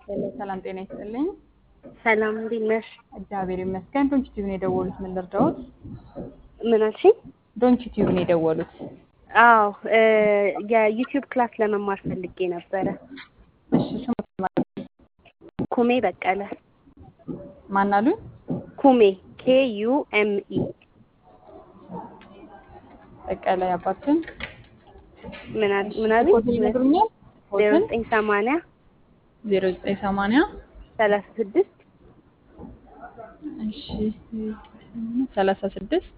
ሄሎ ሰላም ጤና ይስጥልኝ። ሰላም እንዴት ነሽ? እግዚአብሔር ይመስገን። ዶንኪ ቲዩብን የደወሉት ምን ልርዳዎት? ምን አልሽኝ? ዶንኪ ቲዩብን የደወሉት አዎ እ የዩቲዩብ ክላስ ለመማር ፈልጌ ነበረ። እሺ ስሙ ኩሜ በቀለ ማን አሉኝ? ኩሜ ኬ ዩ ኤም ኢ በቀለ ያባችን ምን አል ምን አሉኝ? ኮድ ይነግሩኛል? ዜሮ ኮድን ዘጠኝ ሰማንያ ዜሮ ዘጠኝ ሰማንያ ሰላሳ ስድስት እሺ ሰላሳ ስድስት